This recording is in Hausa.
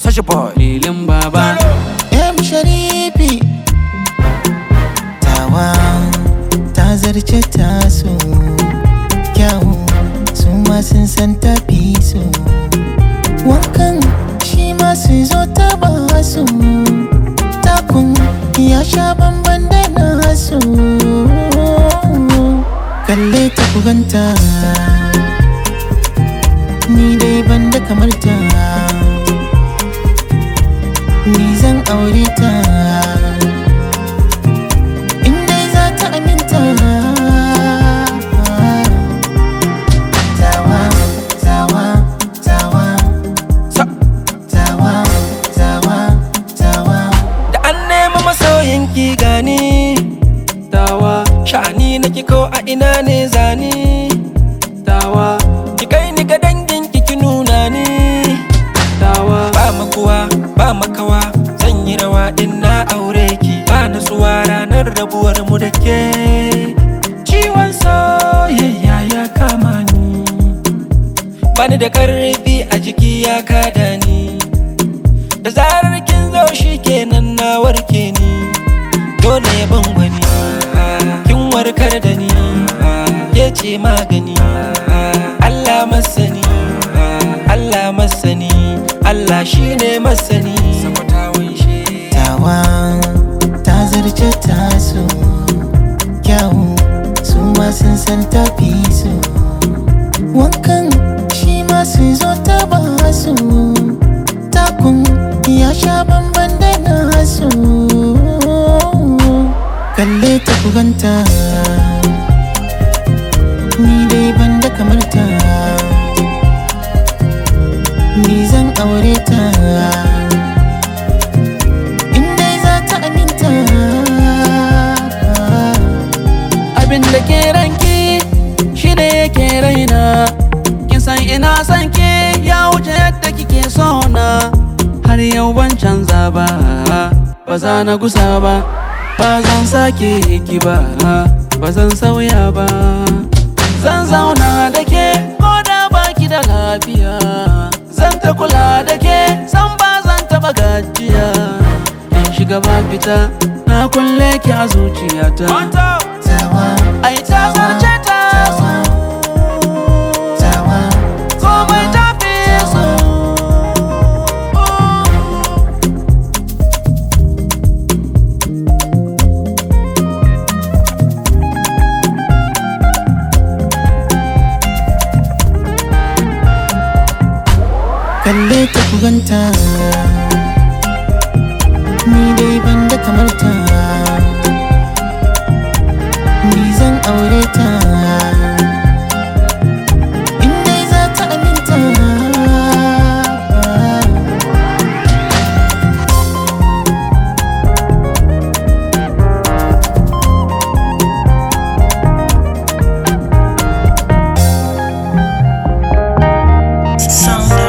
Sashi boy lilin baba M Sharifi Tawa ta zarce taso Kyawu su ma sun san tafi su Wankan shi ma su zo ta ba su Takun ya sha bamban da nasu Kalle ta kuganta Ni dai ban da kamar ta ni zan aure ta in dai za ta aminta tawa tawa tawa Sa tawa tawa tawa Da an nema masoyin ki gani tawa Sha'ani na ko a ina ne zani tawa Ki kai ni ga dangin ki ki nuna ni tawa Ba makuwa ba makawa Zan yi rawa in na aure ki Ba nasuwa ranar rabuwar mu da ke Ciwon soyayya ya kama ni Bani da karfi a jiki ya kada ni Da zarar kin zo shi kenan na warke ni Dole ya ban wani Kin warkar da ni Ke ce magani Allah masani Allah masani Allah shine masani tawa ta zarce taso kyawu su ma sun san tafi su wankan shi ma su zo ta ba su takun ya sha bamban da nasu kalle ta kuganta ni dai ban da kamar ta ni zan aure ta in dai za ta aminta abin da ke ranki shi ne yake raina kin san ina san ki ya wuce yadda kike so na har yau ban canza ba ba za na gusa ba ba zan sake ki ba ba zan sauya ba zan zauna da ke ko da baki da lafiya zan ta kula da ke san ba zan taba gajiya in shiga ba fita na kulle ki a zuciyata tawa Ai ta zarce ta so tawa komai ta fi so kalle ta kuganta ni dai ban da kamar ta ni zan aure ta in dai za ta aminta Sound